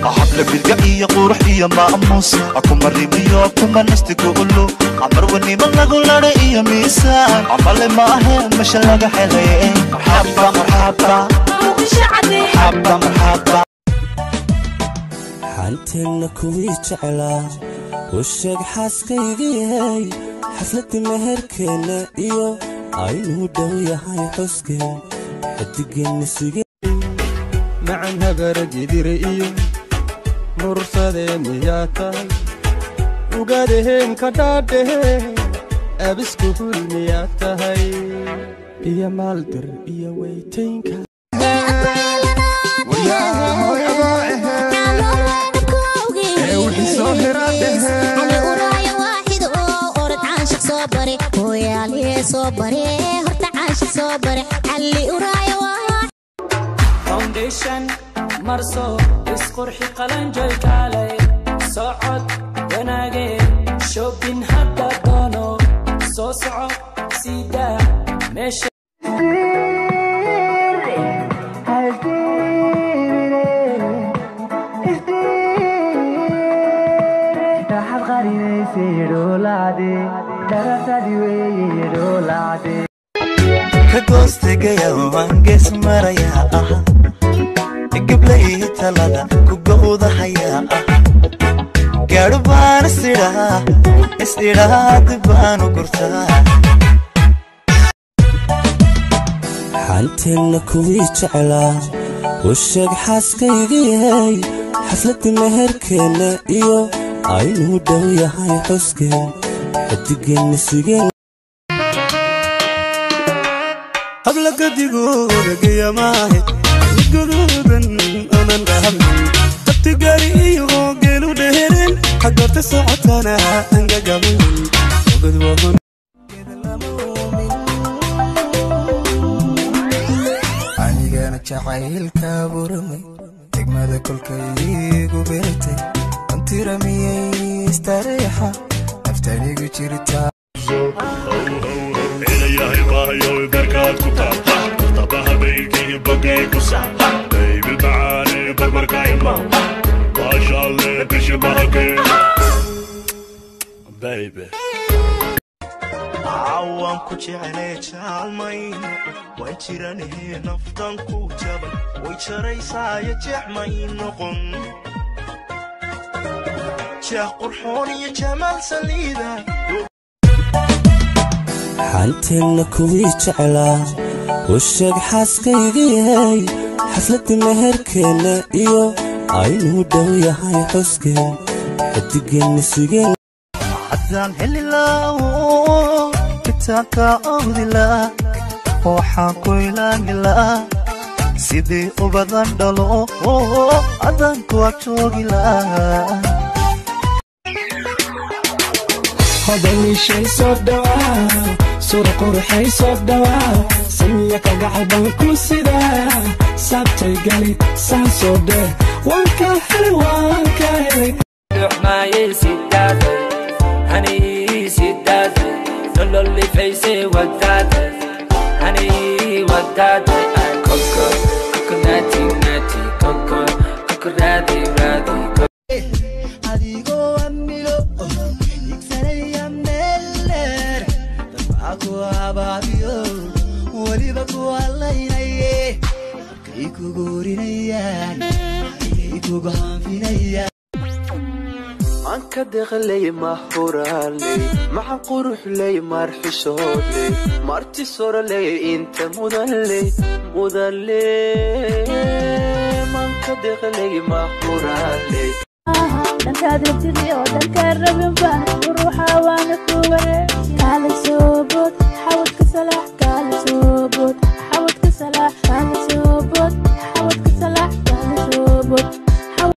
xabla bidga iyo qurux iyo maamuus kuma rimiyo kuma nastigu ulu amar wanimo lagu ladha iyo miisaan amale ma ahe masha laga helay marxaba marxaba marxaba marxaba xanteenna kuwii jeclaa u sheeg xaaskayga yahay xafladda meherkeenna iyo aynuu dhow yahay xuskeen xidigeenna suge macan habaragidire iyo mursadee miyaa tahay ugadaheen ka dhaadhehe abiskuhul miyaa tahay iyo maaldir iyo weytaynka foundation marso isqurxi qalanjay kaalay socod wanaage shopping hadda doono soo soco siidaa meesha ka goostegaya waan gees marayaa ah gablay talada ku gowdahayaa ah gaadhu baan isidhaa is-idhaadi baanu gurtaa xanteenna kuwii jeclaa u sheeg xaaskayga yahay xafladda meherkeenna iyo aynuu dhow yahay xuskeen xidigeenna sugeen habla gadigooda geyamaahe guduudan anan dhahabin tabtigari iyo geelu dheheren xagorta socotana angagamin ogadwahon anigana jacaylka buramay degmada kolkaygu beertay antiramiyey istareexa naftanigu jirtaa ilayahay maahayow barkaad ku taabta tabaha baykii bogay ku saaba baybi macaane barbarka imaw maashaalle bishi mahagee baybe waan ku jecelay jaalmayn waan jiranahe naftan ku jabay way jaraysaayo jeex may noqon jeex qurxoon iyo jamaal saliida xanteenna kuwii jeclaa u sheeg xaaskayga yahay xafladda meherkeenna iyo aynuu dhow yahay xuskeen xidigeenna sugeen haddaan heli laawo kitaabka awdi laa waxaan ku ilaani laa sidii ubadan dhalo haddaan kuwa joogi laa hodanishay soo dhawaa sura quruxay soo dhawaa samiya kagacal baan ku sidaa saabtay gali saan soo dheh waan ka helay waan ka helay dhuxmaayay sidaaday hanii sidaaday nololifaysay wadaaday hanii wadaaday ay koko koko naati naati koko koko raadi raadi adigoo amilo igsanaya meeldheer dabaa ku abaabiyo weliba ku hadlaynaye kay kugu orinayaan ayay kugu hanfinayaan anka deqley mahuraaley maca quruxley marxishoodley marti soroley inta mudanley mudanley manka deqley mahuraaley dhankaad rabtidii oo dhankaan rabin baan ruuxa waana ku wareeg kaala soo bood xawadka salaax kaa